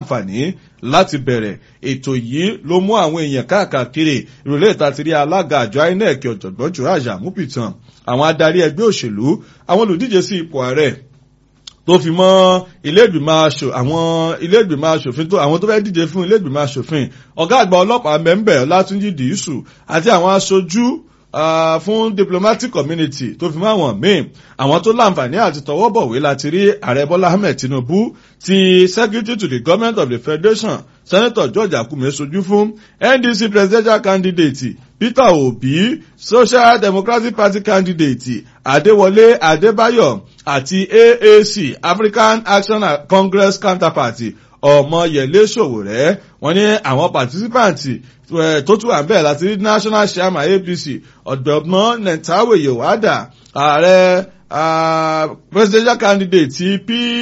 láǹfààní láti bẹ̀rẹ̀ ètò yìí ló mú àwọn èèyàn káàkiri ìrọ̀lẹ́ ìtàtírí alága àjọ inec ọ̀jọ̀gbọ́n jùlọ àmúpìtàn àwọn adarí ẹgbẹ́ òṣèlú àwọn olùdíje sí ipò ààrẹ tó fi mọ́ ilé-ìgbìmọ̀ aṣò àwọn ilé-ìgbìmọ̀ aṣòfin tó àwọn tó fẹ́ díje fún ilé-ìgbìmọ̀ aṣòfin ọ̀gá àgbà ọlọ́pàá mẹ́ńbẹ̀ ọlátúnjì dìísù àti àwọn aṣojú Uh, fún diplomatic community tó fi mọ́ àwọn míì àwọn tó láǹfààní àti tọwọ́ bọ̀wé láti rí ààrẹ bọ́lá ahmed tinubu ti secretary to the government of the federation senator george akume sojú fún ndc presidential candidate peter obi social democratic party candidate adéwọlé adébáyọ̀ àti aac african action congress counterpart ọmọyẹlé sòwòrẹ́ wọ́n ní àwọn pàtísípàǹtì tó tún wà ń bẹ̀ láti rí national chairman apc ọ̀dọ́gbọ́n nentawe yowada ààrẹ presidential candidate ti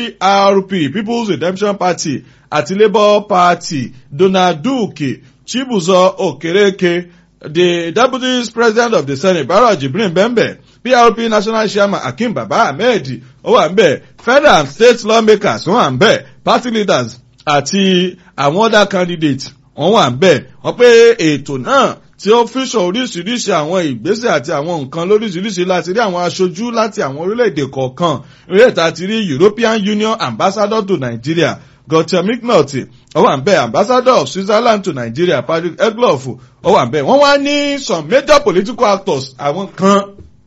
prp people's redemption party àti labour party donald duke chibuzo okereke the deputy president of the senate barrow jibrin bembe prp national chairman akim baba ahmed ó wà ń bẹ̀ federal and state lawmakers wọ́n wà ń bẹ̀ party leaders àti àwọn other candidates wọ́n wà ń bẹ̀ wọ́n pé ètò náà tí ó fíṣọ oríṣiríṣi àwọn ìgbésẹ̀ àti àwọn nǹkan lóríṣiríṣi láti rí àwọn aṣojú láti àwọn orílẹ̀-èdè kọ̀ọ̀kan ìrètà ti rí european union ambassador to nigeria gautam mcnulty ó wà ń bẹ̀ ambassador of switzerland to nigeria patrick egloff ó wà ń bẹ̀ wọ́n wá ní some major political actors àwọn kan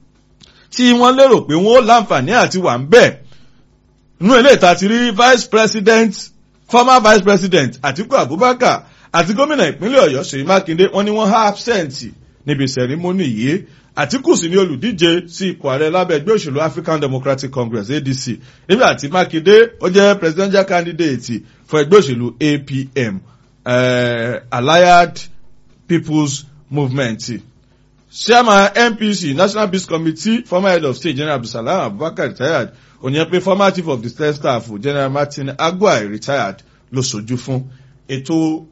tí wọ́n lérò pé wọ́n láǹfààní àti wà ń bẹ̀ nínú ilé ìta ti rí vice president former vice president atiku abubakar àti gómìnà ìpínlẹ̀ ọ̀yọ́ ṣèyí mákindé wọ́n ní wọ́n há absent níbi sẹ̀rímọ́nì yìí àtìkù sí ní olùdíje sí ipò ààrẹ lábẹ́ ẹgbẹ́ òṣèlú african democratic congress adc nígbà tí mákindé ó jẹ́ presidential candidate fún ẹgbẹ́ òṣèlú apm uh, allied people's movement chairman npc national peace committee former head of state general abdulsalam abubakar retired òyìn pé former chief of the state staff general martin agwai retired ló sojú fún ètò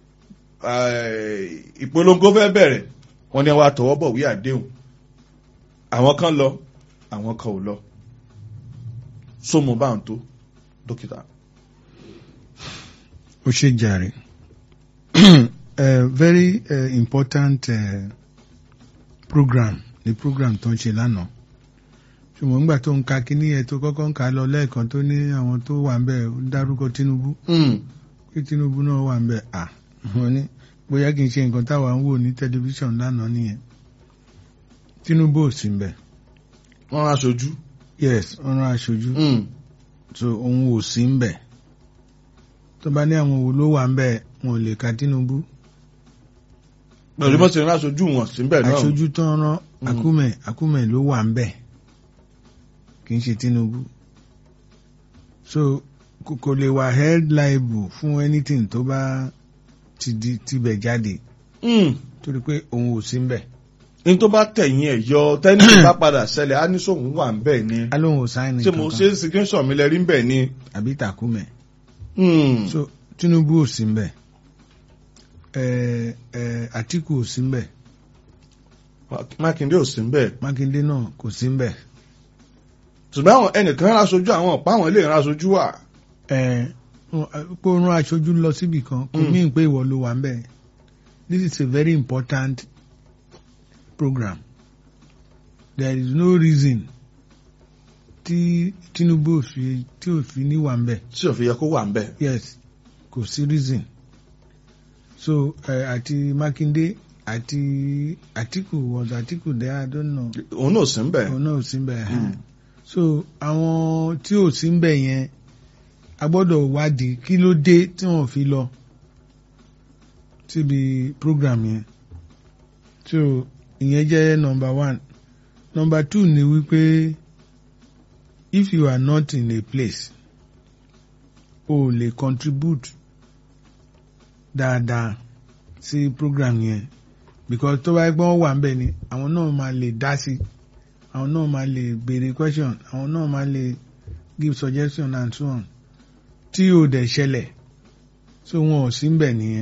ìpolongo fẹ́ bẹ̀rẹ̀ wọ́n ní wàá tọwọ́ bọ̀ wí àdéhùn àwọn kan lọ àwọn kan ò lọ sómo bá ń tó dókítà. ó ṣe jàre very uh, important uh, program ni program tó ń ṣe lánàá ṣùgbọ́n nígbà tó ń ka kíní ẹ̀ tó kọ́kọ́ ń kà á lọ lẹ́ẹ̀kan tó ní àwọn tó wà ń bẹ̀ ń dárúkọ tinubu pé tinubu náà wà ń bẹ̀ à wọ́n ní bóyá kì í ṣe nǹkan táwa ń wò ní tẹlifíṣàn lánàá nìyẹn tinubu ò sí ń bẹ̀. wọ́n rán aṣojú. yes wọ́n rán aṣojú. so òun ò sí ń bẹ̀ tó bá ní àwọn wo ló wà ń bẹ̀ wọn ò lè ka tinubu. pẹ̀lú bọ́sẹ̀ rán aṣojú wọn sí ń bẹ̀ náà. aṣojú tó ń rán akúmẹ̀ akúmẹ̀ ló wà ń bẹ̀ kì í ṣe tinubu so kò lè wà held liable fún anything tó bá ti di tibẹ̀ jáde torí pé òun ò sí ń bẹ̀. ní tó bá tẹ̀yìn ẹ̀ yọ tẹ́ni tó bá padà ṣẹlẹ̀ á ní sóhun wà ń bẹ̀ ni. alóhùn ò sáyẹn ṣé mo ṣe signation mi lẹ rí ń bẹ̀ ni. àbí takùmẹ̀. so tinubu ò sí ń bẹ̀ àtìkù ò sí ń bẹ̀. mákindé ò sí ń bẹ̀. mákindé náà kò sí ń bẹ̀ ṣùgbọ́n àwọn ẹnìkan rán aṣojú àwọn ọ̀pá àwọn ilé ìran aṣojú wà. ẹ kó rán aṣojú lọ síbì kan kò mí pé ìwọ ló wà ń bẹ̀ this is a very important program there is no reason tí tinubu fi tí ò fi ní wà ń bẹ̀. tí ò fi yẹ kó wà ń bẹ̀. yes kò sí reason so uh, àti mákindé àti àtìkù was àtìkù there i don't know. òun náà ò sí ń bẹ̀. òun náà ò sí ń bẹ̀ so àwọn tí ò sí ń bẹ̀ yẹn a gbọ́dọ̀ wádìí kí ló dé tí wọ́n fi lọ síbi program yẹn so ìyẹn jẹ́ number one number two ni wípé if you are not in a place o lè contribute dáadáa sí program yẹn because tó bá gbọ́n wà ń bẹ̀ ni àwọn náà máa lè dá sí i àwọn náà máa lè béèrè question àwọn náà máa lè give suggestion and so on tí o dẹ̀ ṣẹlẹ̀ so wọn ò sí ń bẹ̀ nìyẹn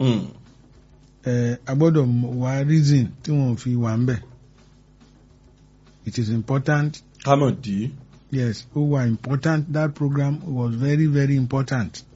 ẹ a gbọ́dọ̀ wá reason tí wọn ò fi wà ń bẹ̀ it is important. kámọ̀ dì í. yes ó wà important that program was very very important